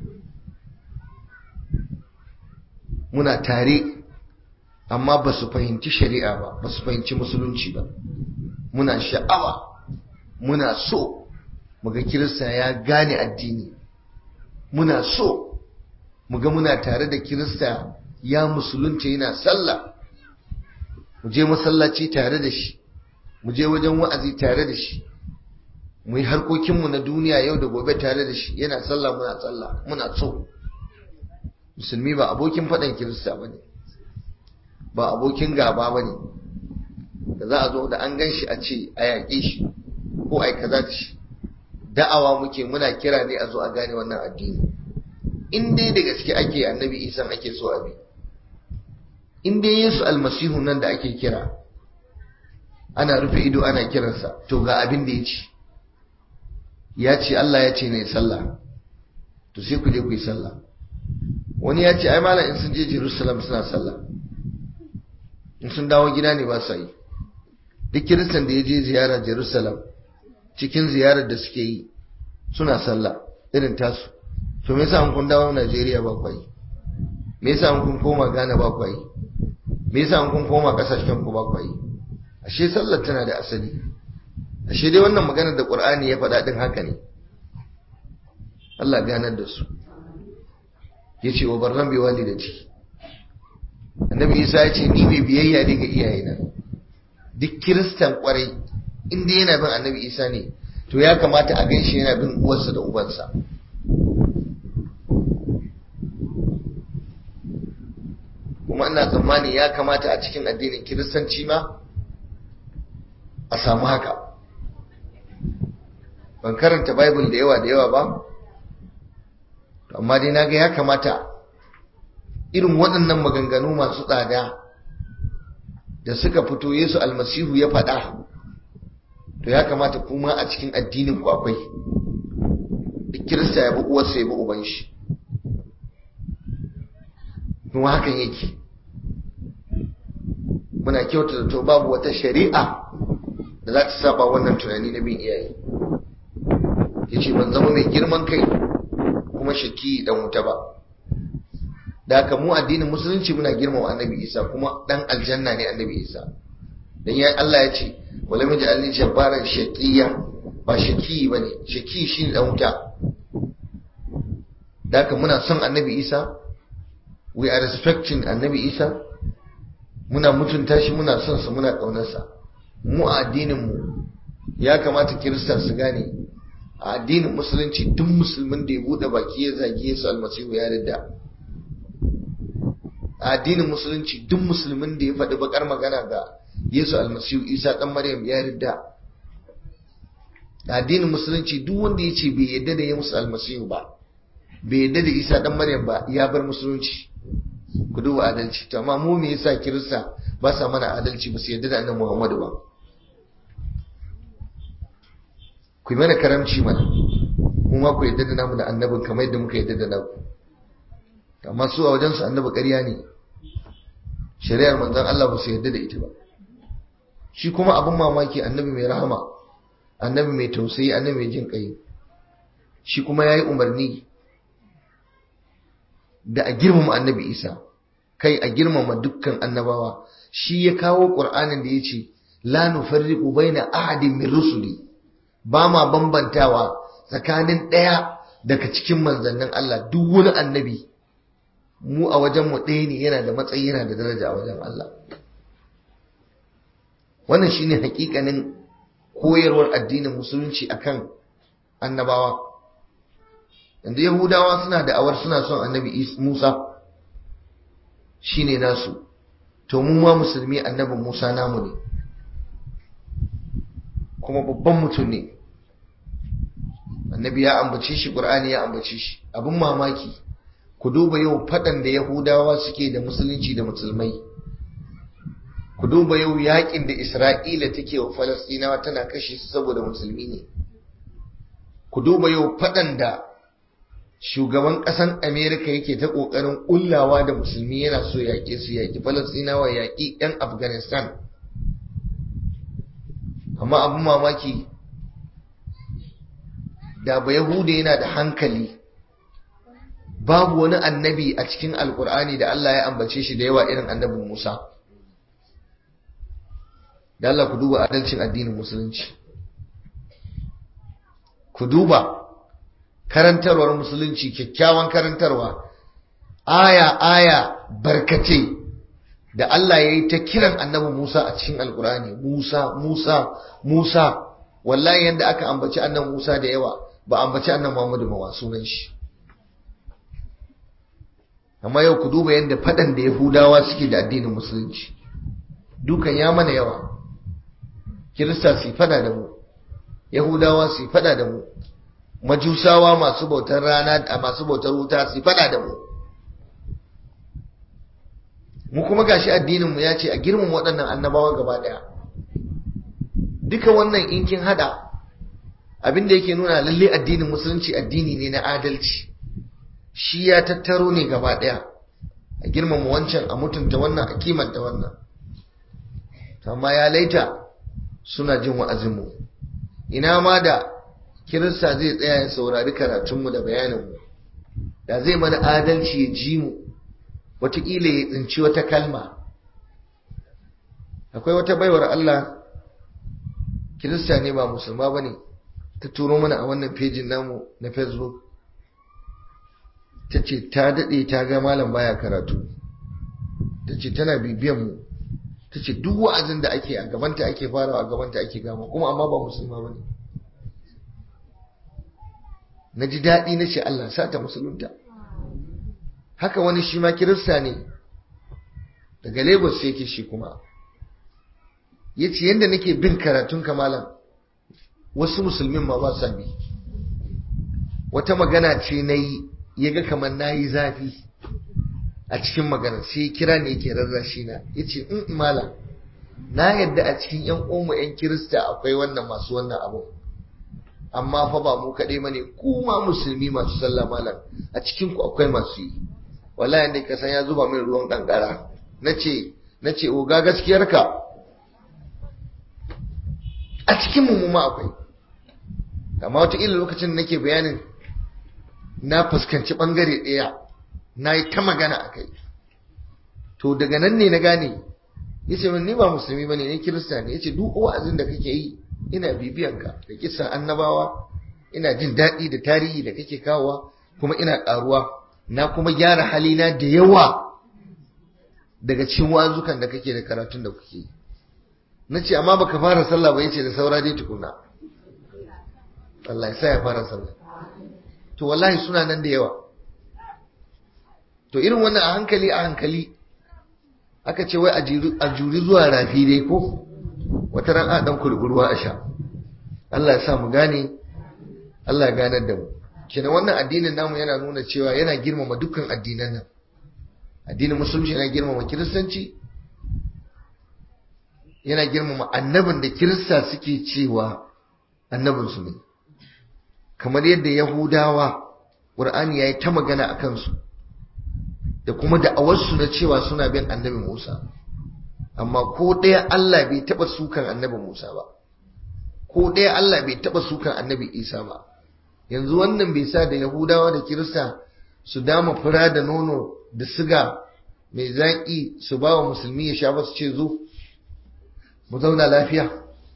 Speaker 1: muna tare amma ba su fahimci shari'a ba ba su fahimci musulunci ba muna sha'awa muna so muga kirista ya gane addini muna so muga muna tare da kirista ya musulunci yana sallah mu je masallaci tare da shi mu je wajen wa'azi tare da shi mu yi harkokinmu na duniya yau da gobe tare da shi yana sallah muna sallah muna so musulmi ba abokin faɗan kirista ba ne ba abokin gaba ba ne da za a zo da an gan shi a ce a yaƙe shi ko a yi kaza da shi da'awa muke muna kira ne a zo a gane wannan addini in dai da gaske ake annabi isan ake so a bi in dai yesu almasihu nan da ake kira ana rufe ido ana kiransa to ga abin da ya ce ya ce Allah ya ce ne sallah to sai ku je ku yi sallah wani ya ce ai malam in sun je Jerusalem suna sallah in sun dawo gida ne ba su yi duk kiristan da ya je ziyara Jerusalem cikin ziyarar da suke yi suna sallah irin tasu to me yasa kun dawo Najeriya ba kwai me yasa kun koma Ghana ba kwai me yasa kun koma kasashen ku ba kwai ashe sallar tana da asali ashe dai wannan maganar da Qur'ani ya faɗa din haka ne Allah ganar da su yace wa barran bi walidati annabi Isa ya ce ni mai biyayya ne ga iyayena duk kiristan kwarai inda yana bin annabi Isa ne to ya kamata a ganshi yana bin uwarsa da ubansa kuma ina tsammani ya kamata a cikin addinin kiristanci ma a samu haka ban karanta bible da yawa da yawa ba amma dai naga ya kamata irin waɗannan maganganu masu tsada da suka fito yesu almasihu ya faɗa to ya kamata kuma a cikin addinin ku akwai duk kirista ya bi uwarsa ya bi uban shi kuma hakan yake muna kyauta da to babu wata shari'a da za ta saba wannan tunani na bin iyaye ya ce ban zama mai girman kai kuma shaki dan wuta ba da haka mu addinin musulunci muna girmama annabi isa kuma dan aljanna ne annabi isa dan ya Allah ya ce wala mai ja'alni jabbaran shaqiya ba shaki bane shaki shine dan wuta da haka muna son annabi isa we are respecting annabi isa muna mutunta shi muna son sa muna kaunarsa mu a addinin mu ya kamata kirista su gane a addinin musulunci duk musulmin da ya bude baki ya zagi Yesu almasihu ya ridda a addinin musulunci duk musulmin da ya faɗi bakar magana ga Yesu almasihu Isa dan Maryam ya ridda a addinin musulunci duk wanda ya ce bai yadda da Yesu almasihu ba bai yadda da Isa dan Maryam ba ya bar musulunci ku duba adalci to amma mu me yasa kirista ba sa mana adalci ba su yadda da annabi Muhammadu ba ku yi mana karamci mana mu ma ku yadda da namu da annabin kamar yadda muka yadda da naku amma su a wajensu annabi ƙarya ne shari'ar manzon Allah ba su yadda da ita ba shi kuma abin mamaki annabi mai rahama annabi mai tausayi annabi mai jin ƙai shi kuma ya yi umarni da a girmama annabi isa kai a girmama dukkan annabawa shi ya kawo ƙur'anin da ya ce la nufarriqu baina ahadin min rusuli ba ma bambantawa tsakanin ɗaya daga cikin manzannin Allah duk wani annabi mu a wajen mu ɗaya ne yana da matsayi yana da daraja a wajen Allah wannan shine hakikanin koyarwar addinin musulunci akan annabawa yanzu yahudawa suna da awar suna son annabi Musa shine nasu to mu ma musulmi annabin Musa namu ne kuma babban mutum ne annabi ya ambace shi qur'ani ya ambace shi abin mamaki ku duba yau fadan da yahudawa suke da musulunci da musulmai ku duba yau yakin da isra'ila take wa falastinawa tana kashe su saboda musulmi ne ku duba yau fadan da shugaban ƙasan amerika yake ta ƙoƙarin ƙullawa da musulmi yana so yaƙe su yaƙi falastinawa yaƙi 'yan afghanistan amma abin mamaki da ba yahuda yana da hankali babu wani annabi a cikin alkur'ani da Allah ya ambace shi da yawa irin annabin Musa da Allah ku duba adalcin addinin musulunci ku duba karantarwar musulunci kyakkyawan karantarwa aya aya barkace da Allah ya yi ta kiran annabi Musa a cikin alkur'ani Musa Musa Musa wallahi yadda aka ambaci annabi Musa da yawa ba ambaci annabi Muhammadu ba sunan shi amma yau ku duba yadda faɗan da Yahudawa suke da addinin musulunci dukan ya mana yawa Kirista su fada da mu Yahudawa su fada da mu Majusawa masu bautar rana a masu bautar wuta su fada da mu mu kuma gashi addinin mu ya ce a girmama waɗannan annabawa gaba ɗaya duka wannan in kin hada abin da yake nuna lalle addinin musulunci addini ne na adalci shi ya tattaro ne gaba ɗaya a girmama wancan a mutunta wannan a kimanta wannan amma ya laita suna jin wa'azinmu ina ma da kirista zai tsaya ya saurari karatunmu da bayaninmu da zai mana adalci ya ji mu wataƙila ya tsinci wata kalma akwai wata baiwar Allah kirista ne ba musulma ba ne ta turo mana a wannan fejin namu na facebook ta ce ta daɗe ta ga malam baya karatu ta ce tana bibiyan mu ta ce duk wa'azin da ake a gabanta ake farawa a gabanta ake gama kuma amma ba musulma ba ne na ji daɗi na ce Allah sa ta musulunta haka wani shi ma kirista ne daga lagos yake shi kuma ya ce yadda nake bin karatun kamalan wasu musulmin ma ba sa bi wata magana ce na yi ya ga kamar na yi zafi a cikin magana sai kira ne yake rarrashi na ya ce in malam na yadda a cikin yan umu yan kirista akwai wannan masu wannan abu amma fa ba mu kaɗai bane ku ma musulmi masu sallah malam a cikin ku akwai masu yi wallahi ne ka san ya zuba min ruwan kankara nace nace oga gaskiyarka a cikin mu ma akwai amma wata ila lokacin da nake bayanin na fuskanci bangare ɗaya na yi ta magana a kai to daga nan ne na gane ya ce ni ba musulmi ba ne ni kirista ne ya ce duk wa'azin da kake yi ina bibiyanka da kisan annabawa ina jin daɗi da tarihi da kake kawowa kuma ina ƙaruwa na kuma gyara halina da yawa daga cikin wazukan da kake da karatun da kuke yi na ce amma baka fara sallah ba yace da saura dai tukuna Allah ya sa ya fara sallah to wallahi suna nan da yawa to irin wannan a hankali a hankali aka ce wai a juri zuwa rafi dai ko wata ran a dan kurkurwa a sha Allah ya sa mu gane Allah ya ganar da mu kenan wannan addinin namu yana nuna cewa yana girmama dukkan addinan nan addinin musulunci yana girmama kiristanci yana girmama annabin da kirista suke cewa annabinsu ne kamar yadda yahudawa ƙur'ani ya yi ta magana a kansu da kuma da'awarsu na cewa suna bin annabi musa amma ko ɗaya allah bai taɓa sukan annabi musa ba ko ɗaya allah bai taɓa sukan annabi isa ba yanzu wannan bai sa da yahudawa da kirista su dama fura da nono da siga mai zaƙi su ba wa musulmi ya sha ba su ce zo mu zauna lafiya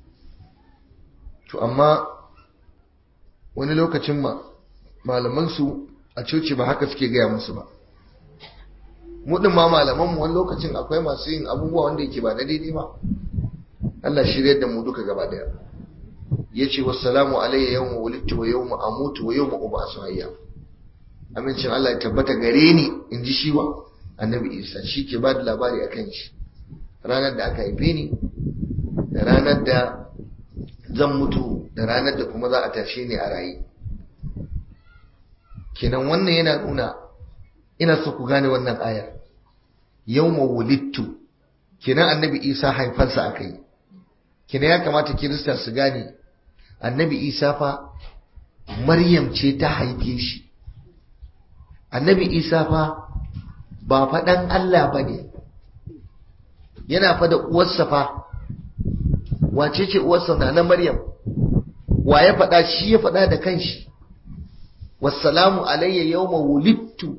Speaker 1: to amma wani lokacin ma malamansu a coci ba haka suke gaya musu ba mudin ma malamanmu wani lokacin akwai masu yin abubuwa wanda yake ba na daidai ba Allah shirya da mu duka gaba daya ya ce wassalamu alayya yawma wulidtu wa yawma amutu wa yawma ubasu hayya amincin Allah ya tabbata gare ni in ji shi wa annabi Isa shi ke ba da labari akan shi ranar da aka haife ni da ranar da zan mutu da ranar da kuma za a tashe ni a raye kenan wannan yana nuna ina so ku gane wannan ayar yawma wulidtu kenan annabi isa haifarsa aka yi kenan ya kamata kirista su gane annabi isa fa maryam ce ta haife shi annabi isa fa ba faɗan allah ba ne yana fa da uwarsa fa wace ce uwarsa na na maryam wa ya faɗa shi ya faɗa da kanshi wassalamu alayya yawma wulidtu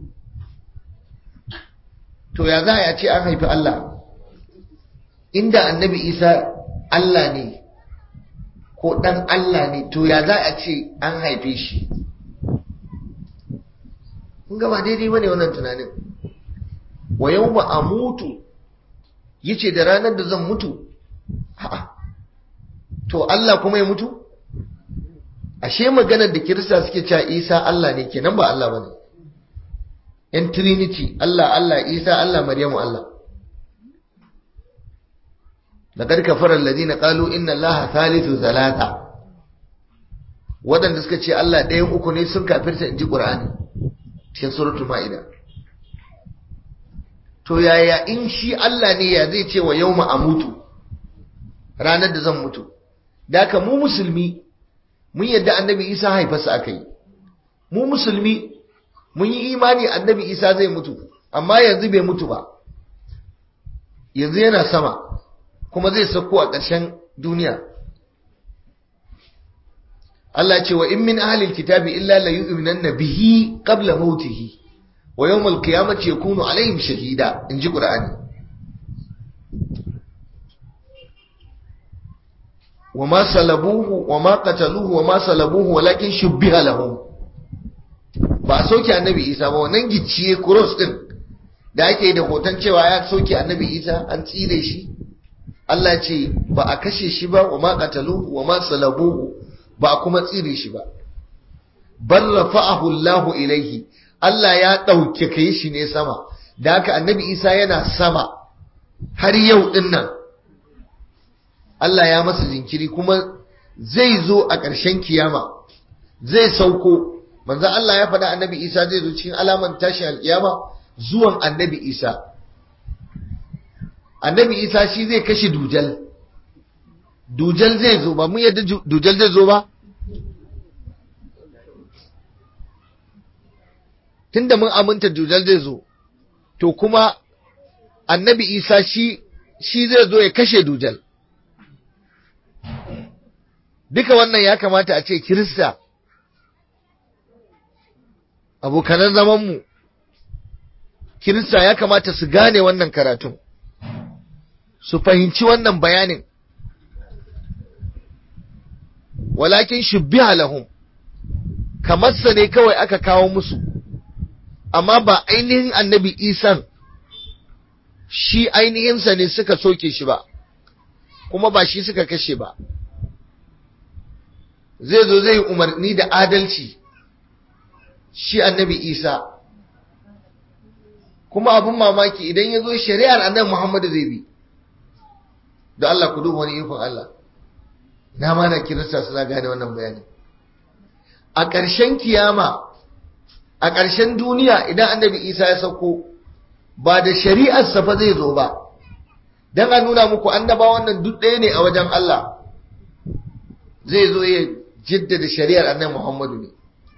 Speaker 1: to ya za a ce an haifi Allah inda annabi isa Allah ne ko ɗan Allah ne to ya za a ce an haife shi kun gaba daidai bane wannan tunanin wa yawma amutu yace da ranar da zan mutu a'a to Allah kuma ya mutu ashe maganar da kirista suke cewa Isa Allah ne kenan ba Allah bane yan trinity Allah Allah Isa Allah Maryamu Allah laqad kafara alladhina qalu inna Allaha thalithu thalatha wadanda suka ce Allah ɗayan uku ne sun kafirta inji Qur'ani cikin suratul Maida to yaya in shi Allah ne ya zai ce wa yawma amutu ranar da zan mutu da ka mu musulmi mun yadda annabi isa haifarsa aka yi mu musulmi mun yi imani annabi isa zai mutu amma yanzu bai mutu ba yanzu yana sama kuma zai sauko a ƙarshen duniya Allah ce wa in min ahlil kitabi illa la yu'minanna bihi qabla mautihi wa yawmal qiyamati yakunu alaihim shahida inji qur'ani وما صلبوه وما قتلوه وما صلبوه ولكن شبه لهم ba a soke annabi isa ba wannan gicciye cross din da ake da hoton cewa ya soke annabi isa an tsire shi Allah ce ba a kashe shi ba wa ma qataluhu wa ma salabuhu ba a kuma tsire shi ba bal rafa'ahu Allah ilaihi Allah ya dauke kai shi ne sama da haka annabi isa yana sama har yau din nan Allah ya masa jinkiri kuma zai zo a ƙarshen kiyama zai sauko manzo Allah ya faɗa annabi Isa zai zo cikin alaman tashin alkiyama zuwan annabi Isa annabi Isa shi zai kashe dujal dujal zai zo ba mu yadda dujal zai zo ba tunda mun aminta dujal zai zo to kuma annabi Isa shi shi zai zo ya kashe dujal duka wannan ya kamata a ce kirista abokanan zamanmu kirista ya kamata su gane wannan karatun su fahimci wannan bayanin walakin shubbiha lahum kamar sa ne kawai aka kawo musu amma ba ainihin annabi isan shi ainihinsa ne suka soke shi ba kuma ba shi suka kashe ba zai zo zai umarni da adalci shi annabi isa kuma abin mamaki idan ya zo shari'ar annabi muhammadu zai bi da Allah ku duba wani ikon Allah na mana kirista suna gane wannan bayani a ƙarshen kiyama a ƙarshen duniya idan annabi isa ya sauko ba da shari'arsa fa zai zo ba don a nuna muku annaba wannan duk ɗaya ne a wajen Allah zai zo ya jaddada shari'ar annabi Muhammadu ne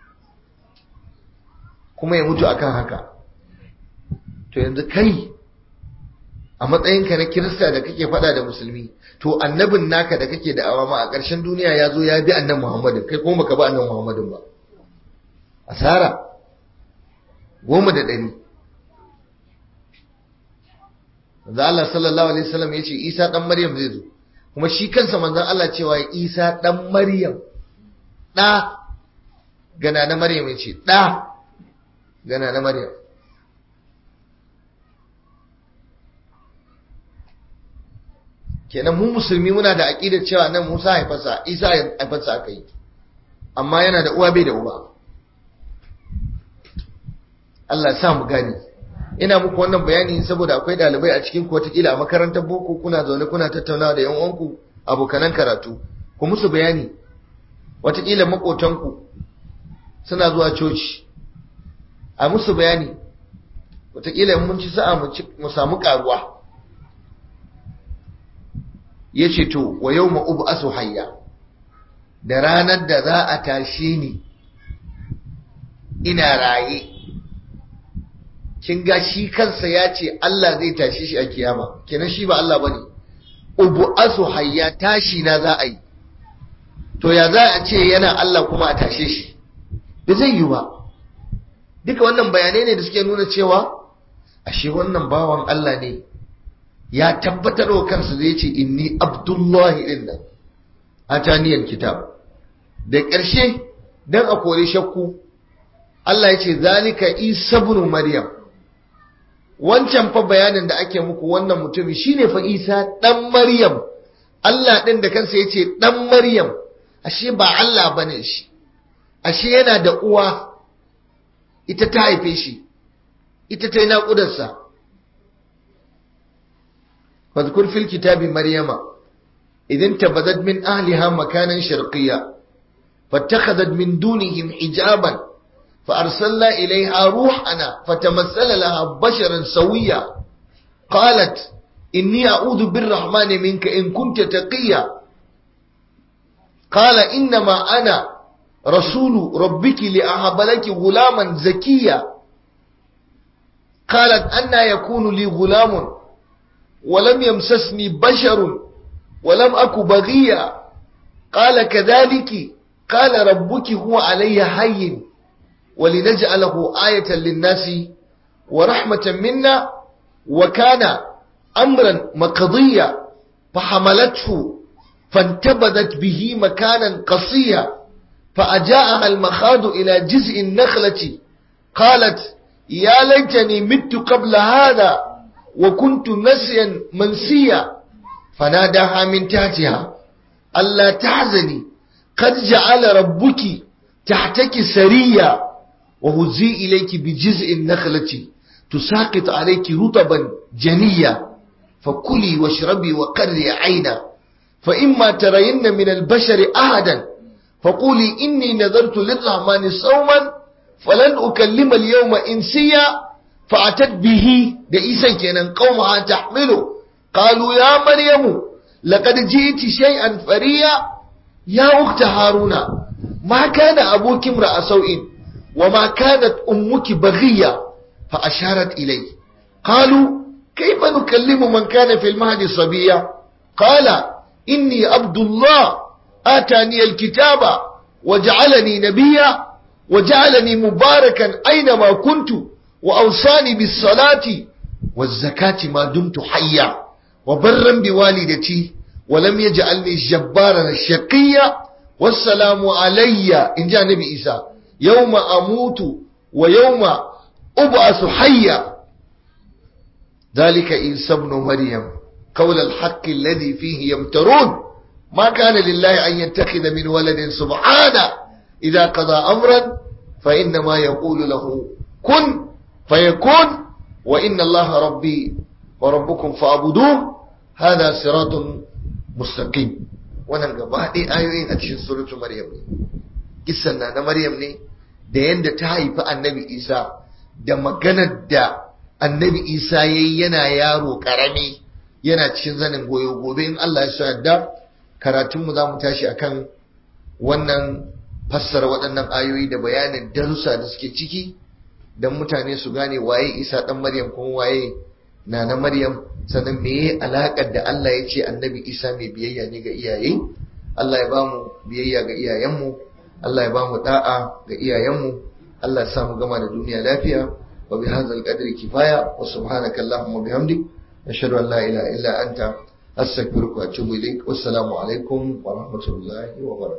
Speaker 1: kuma ya mutu akan haka to yanzu kai a matsayinka na kirista da kake faɗa da musulmi to annabin naka da kake da awama a ƙarshen duniya ya zo ya bi annabi Muhammadu kai kuma baka bi annabi Muhammadu ba asara goma da ɗari manzo Allah sallallahu alaihi wasallam ya ce Isa dan Maryam zai zo kuma shi kansa manzon Allah cewa Isa dan Maryam da gana na Maryam ya ce da gana na Maryam kenan mu musulmi muna da aqidar cewa nan Musa haifarsa Isa haifarsa aka yi amma yana da uwa bai da uba Allah ya sa mu gani ina muku wannan bayani saboda akwai dalibai a cikin ku watakila a makarantar boko kuna zaune kuna tattaunawa da yan uwanku abokanan karatu ku musu bayani watakila makotanku suna zuwa coci a musu bayani watakila mun ci sa'a mu samu karuwa ya ce to wa yau ma'ubu asu hayya da ranar da za a tashi ni ina raye kin ga shi kansa ya ce Allah zai tashi shi a kiyama kenan shi ba Allah bane ubu asu hayya tashi na za a yi to ya za a ce yana Allah kuma a tashe shi da zai yi ba duka wannan bayanai ne da suke nuna cewa ashe wannan bawan Allah ne ya tabbatar wa kansa zai ce inni abdullahi din nan ataniyal kitab da ƙarshe dan a kore shakku Allah ya ce zalika isa ibn maryam wancan fa bayanin da ake muku wannan mutumi shine fa isa dan maryam Allah din da kansa ya ce dan maryam ashe ba Allah bane shi ashe yana da uwa ita ta haife shi ita ta yi naƙudarsa واذكر في الكتاب مريم إذ انتبذت من أهلها مكانا شرقيا فاتخذت من دونهم حجابا فأرسلنا إليها روحنا فتمثل لها بشرا سويا قالت إني أعوذ بالرحمن منك إن كنت تقيا قال إنما أنا رسول ربك لأهب لك غلاما زكيا قالت أنا يكون لي غلام ولم يمسسني بشر ولم أك بغيا قال كذلك قال ربك هو علي حي ولنجعله آية للناس ورحمة منا وكان أمرا مقضيا فحملته فانتبذت به مكانا قصيا فأجاءها المخاض إلى جزء النخلة قالت يا ليتني مت قبل هذا وكنت نسيا منسيا فناداها من تحتها ألا تحزني قد جعل ربك تحتك سريا وهزي إليك بجزء النخلة تساقط عليك رطبا جنيا فكلي واشربي وقري عينا فإما ترين من البشر أحدا فقولي إني نذرت للرحمن صوما فلن أكلم اليوم إنسيا فأتت به دئيسا كان قومها تحمله قالوا يا مريم لقد جئت شيئا فريا يا أخت هارون ما كان أبوك امرأ سوء وما كانت أمك بغية فأشارت إليه قالوا كيف نكلم من كان في المهد صبيا قال إني عبد الله آتاني الكتاب وجعلني نبيا وجعلني مباركا أينما كنت وأوصاني بالصلاة والزكاة ما دمت حيا وبرا بوالدتي ولم يجعلني جبارا شقيا والسلام علي إن جاء نبي إيسى يوم أموت ويوم أبعث حيا ذلك عيسى ابن مريم قول الحق الذي فيه يمترون ما كان لله أن يتخذ من ولد سبحانه إذا قضى أمرا فإنما يقول له كن فيكون وإن الله ربي وربكم فاعبدوه هذا صراط مستقيم wannan gaba ɗaya ayoyin a cikin suratu maryam ne kissan na na maryam ne da yadda ta haifi annabi isa da maganar da annabi isa ya yi yana yaro ƙarami yana cikin zanin goyo gobe in allah ya sa yadda karatunmu za mu tashi akan wannan fassara waɗannan ayoyi da bayanin darussa da suke ciki don mutane su gane waye isa ɗan maryam kuma waye na na maryam sannan meye alaƙar da Allah ya ce annabi isa mai biyayya ne ga iyaye Allah ya bamu biyayya ga iyayenmu Allah ya bamu da'a ga iyayenmu Allah ya sa mu gama da duniya lafiya wa bi hadzal qadri kifaya wa subhanaka allahumma bihamdik ashhadu an la ilaha illa anta astaghfiruka wa atubu ilaik wassalamu alaikum wa rahmatullahi wa barakatuh